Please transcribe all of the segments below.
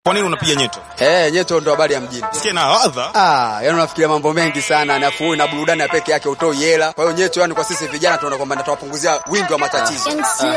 Kwa nini unapiga nyeto? Eh, nyeto ndo habari ya mjini. Sikia na ladha. Ah, yani unafikiria mambo mengi sana, nafuu na burudani ya peke yake utoi hela. Kwa hiyo nyeto, yani kwa sisi vijana tunaona kwamba natawapunguzia wingi wa matatizo.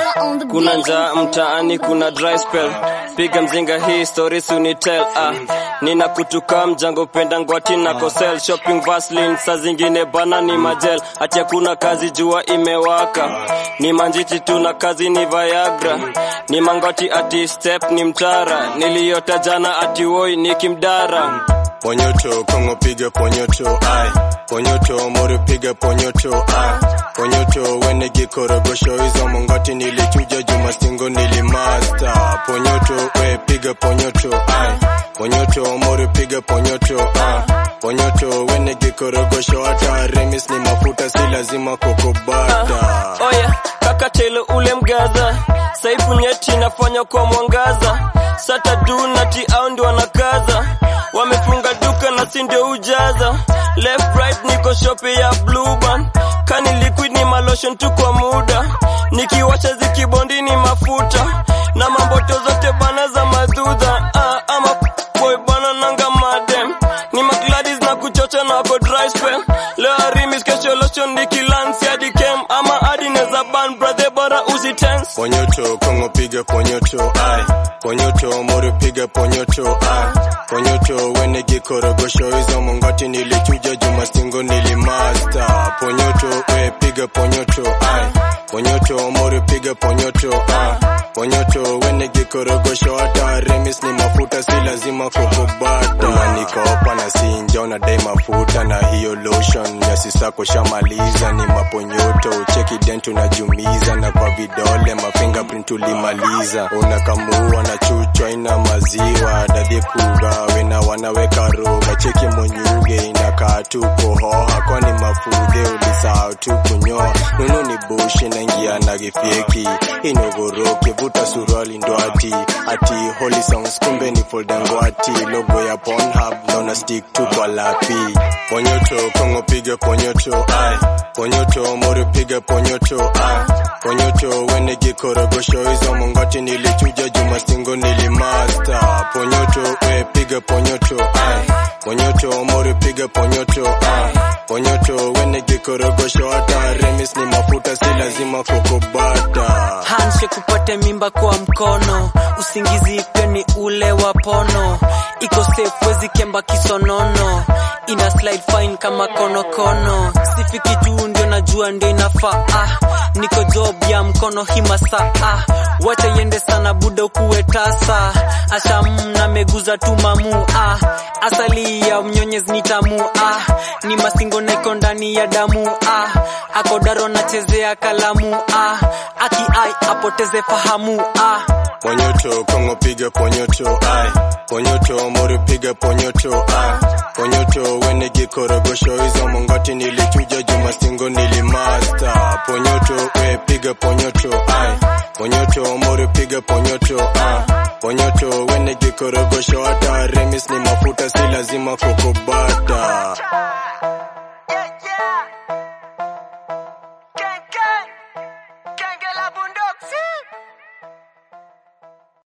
Kuna njaa mtaani, kuna dry spell, piga mzinga hii story sunitel. Ah, nina kutuka mjango penda ngwati na kosel shopping vaseline, saa zingine bana ni majel, ati hakuna kazi jua imewaka, ni manjiti tu na kazi ni Viagra, ni mangoti ati step ni mtara, niliyota jana ati woi ni kimdara Ponyoto, Kongo piga ponyoto, ai Ponyoto, Mori piga ponyoto, ai Ponyoto, wene gikorogosho hizo mongoti nilichuja juma singo nilimasta Ponyoto, we piga ponyoto, ai Ponyoto, Mori piga ponyoto, ai Ponyoto, wene gikorogosho hata remis ni mafuta si lazima kokobata Oya, kaka telo ule mgaza saifu nyeti nafanya kwa mwangaza sata dunati au ndio wanakaza wamefunga duka na si ndio ujaza left right niko shope ya blue band kani liquid ni malotion tu kwa muda nikiwacha zikibondi ni mafuta na mamboto zote bana za madhudha ah, ama boy bana nanga madem ni magladis na kuchocha na wako dry spell leo arimis kesho lotion nikilansi hadi kem ama hadi neza ban brother bora usitense Ponyoto, Kongo piga ponyoto, ai Ponyoto, Mori piga ponyoto, ai Ponyoto, wene gikorogosho hizo mongoti nilichuja juma singo nilimasta Ponyoto, we piga ponyoto, ai Ponyoto, Mori piga ponyoto, ai Ponyoto, wene gikorogosho hata remis ni mafuta si lazima kokobata Unanikopa na sinja unadai mafuta na hiyo lotion ya sisako shamaliza ni maponyoto cheki dent unajumiza na kwa vidole mafingerprint ulimaliza unakamua na chuchwa ina maziwa dadhi kugawe na wanaweka roga cheki monyuge inakaa tu kohoha kwani mafudhe ulisahau tu kunyoa nunu ni bushi naingia na gifyeki inogoroke vuta suruali ndo ati ati holy songs kumbe ni foldangwati logo ya Pornhub naona stick tu kwa lapi ponyoto kongo piga ponyoto ai ponyoto mori piga ponyoto ai ponyoto wene gikorogosho hizo mongoti nilichuja juma singo nilimasta ponyoto we piga ponyoto ai ponyoto mori piga ponyoto ai ponyoto wene gikorogosho hata remis ni mafuta si lazima kokobata handshake upate mimba kwa mkono usingizi pia ni ule wa pono iko safe wezi kemba kisonono ina slide fine kama konokono sifiki tu ndio najua ndio inafaa ah, niko job ya mkono himasa ah, wacha iende sana buda ukuwe tasa asham na meguza tu mamu ah, asali ya mnyonyezi ni tamu ah, ni masingo na iko ndani ya damu ah, akodaro nachezea kalamu ah, aki ai apoteze fahamu ah. Ponyoto, Kongo piga ponyoto, ai Ponyoto, Mori piga ponyoto, ai Ponyoto, wene gikorogosho hizo mongoti nilichuja juma singo nilimasta Ponyoto, we piga ponyoto, ai Ponyoto, Mori piga ponyoto, ai Ponyoto, wene gikorogosho hata remis ni mafuta si lazima kokobata